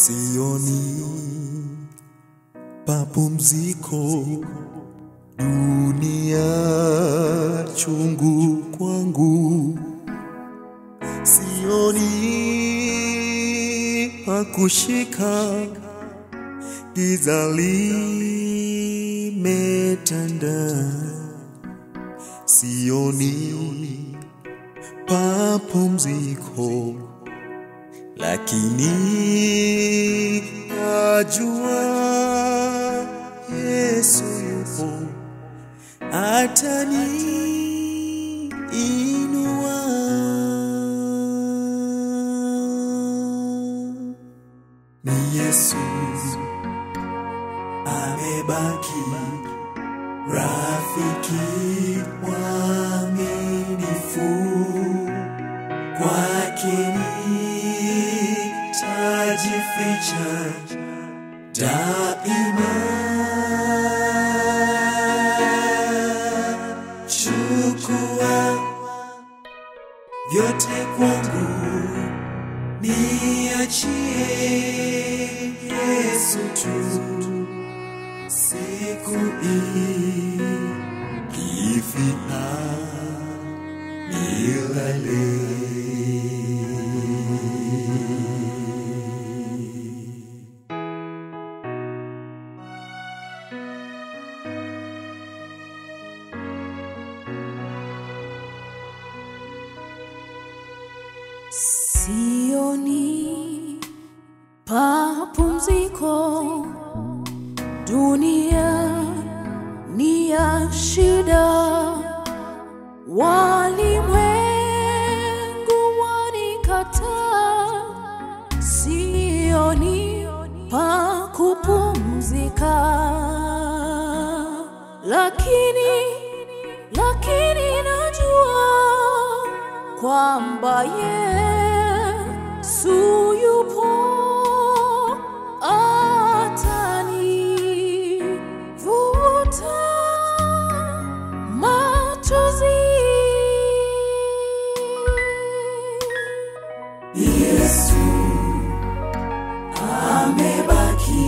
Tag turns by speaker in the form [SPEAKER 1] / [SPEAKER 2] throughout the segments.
[SPEAKER 1] sioni papumziko, dunia chungu kwangu, sioni pakushika, giza limetanda, sioni papumziko lakini najua Yesu yupo atani inua. Ni Yesu amebaki rafiki mwaminifu kwake nitajificha daima. Chukua vyote kwangu, niachie Yesu tu, siku ikifika milele.
[SPEAKER 2] Sioni papumziko, dunia ni ya shida, walimwengu wanikataa, sioni pa kupumzika, lakini lakini najua kwamba Yesu yupo atanivuta machozi.
[SPEAKER 1] Yesu amebaki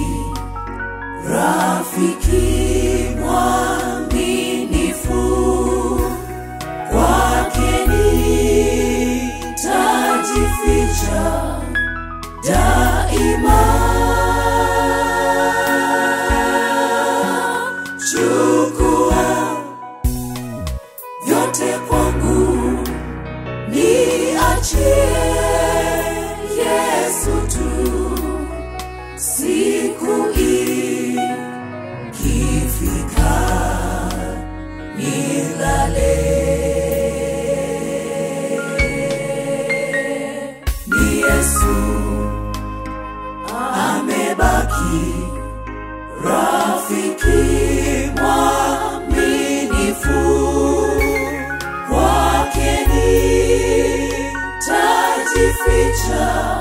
[SPEAKER 1] rafiki mwaminifu, kwake nitajificha daima. Chukua vyote kwangu, niachie Yesu tu, siku ikifika nilale. Ni Yesu amebaki rafiki mwaminifu kwake nitajificha